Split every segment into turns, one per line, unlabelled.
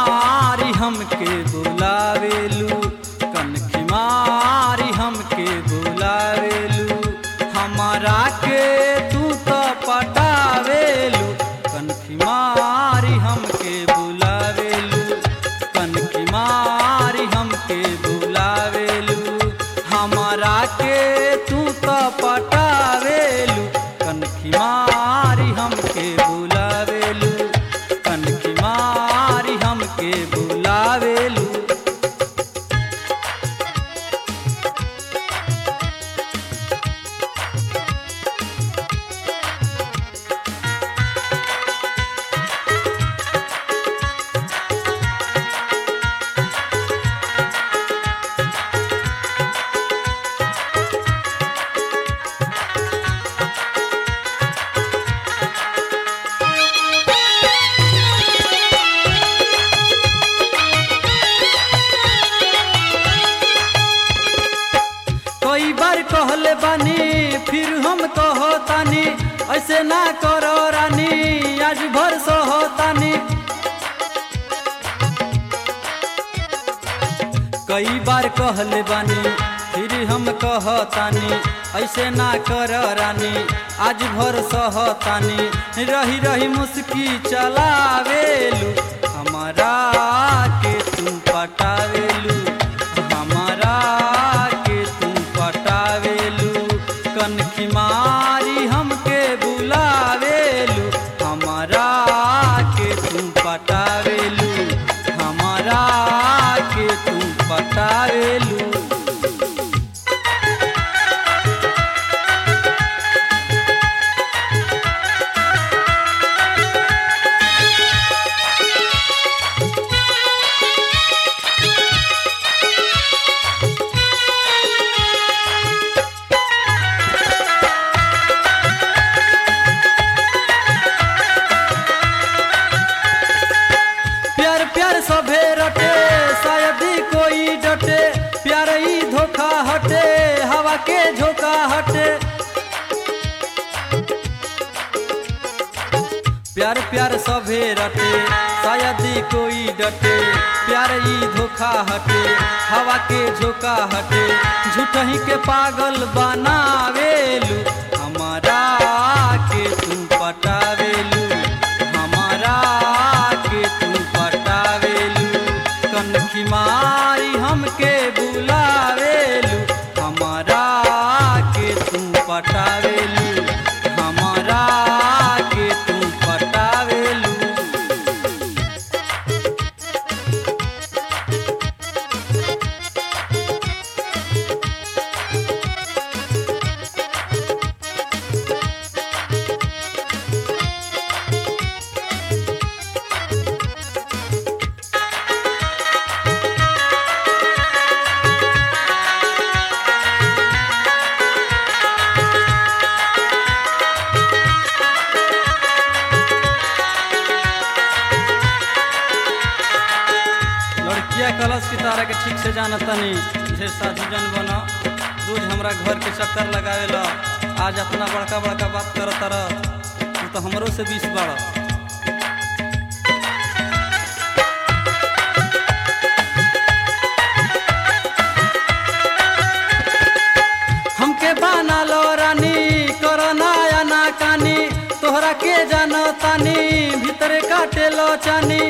मारी हमके बुलावेलू कनखी मारी हमके बुलावेलू हमारा के तू तो पटावेलू कनखी मारी हमके बुलावेलू कनखी मारी हमके बुलावेलू हमारा के तू तो पटावेलू कनखी मारी हमके बुलावेलू कनखी मारी हमके बुलावेलू कई बार कहले बानी फिर हम कहतानी ऐसे ना करो रानी आज भर सहतानी कई बार कहले बानी फिर हम कहतानी ऐसे ना कर रानी आज भर सहतानी रही रही मुस्की चलावेलू हमारा के तू पटावेलू हमारा के तू पटावेलू कनखी मारी हमके बुलावेलू हमारा के तू पटावेलू हमारा के तू पटावेलू प्यार प्यार सभे रटे शायद ही कोई डटे प्यार ही धोखा हटे हवा के झोंका हटे प्यार प्यार सभे रटे शायद ही कोई डटे प्यार ही धोखा हटे हवा के झोंका हटे झूठ ही के पागल बनावेलू हमारा के तू पटावेलू हमारा के तू पटावेलू कनखी मारी हमके बुलावेलू हमारा के तू पटावेलू हमारा के तू पटावेलू लड़किया कलश की तारा के ठीक से जाना तनी ढेर साधु जन बना रोज हमरा घर के चक्कर लगावे ला आज अपना बड़का बड़का बात कर तारा तू तो हमरो से बीस बाड़ हमके बाना लो रानी करना या ना कानी तोहरा के जानो तानी भीतरे काटे लो चानी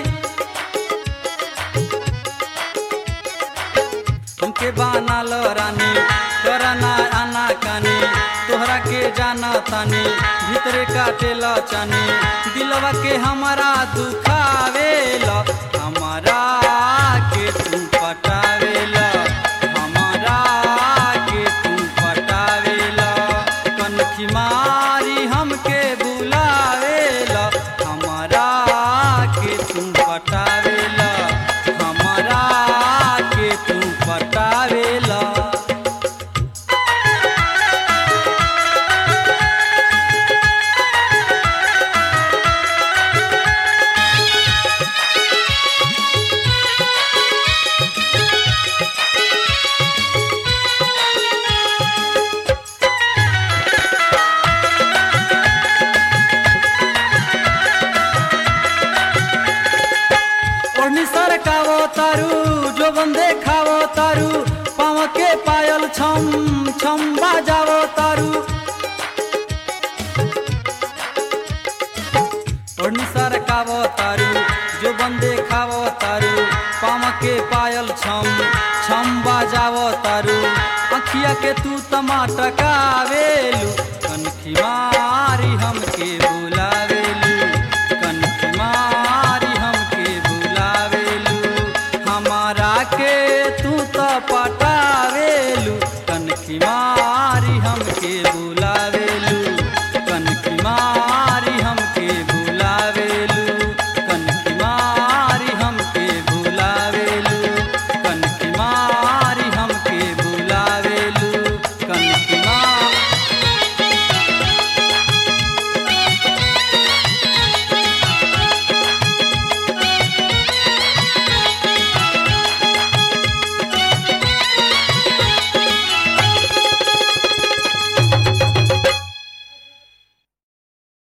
हमके बाना लो रानी करना आना कानी तोहरा के जाना तानी भीतरे काटे लो चानी दिलवा के हमारा दुखावे लो हमारा के तू पटावे लो हमारा के तू पटावे लो कनखी मारी हमके बुलावे लो हमारा के तू पटावे लो हमारा के तू पटावे लो ओढ़नी सरकावो तारू जो बंदे खावो तारू पाँव के पायल छम छम बाजावो तारू ओढ़नी सरकावो तारू जो बंदे खावो तारू पाँव के पायल छम छम बाजावो तारू अखिया के तू टमाटकावेलू कनखी मारी हमके बुलावेलू कनखी मारी हमके बुलावेलू हमारा के तू तो पटावेलू कनखी मारी हमके बुलावेलू कनखी मारी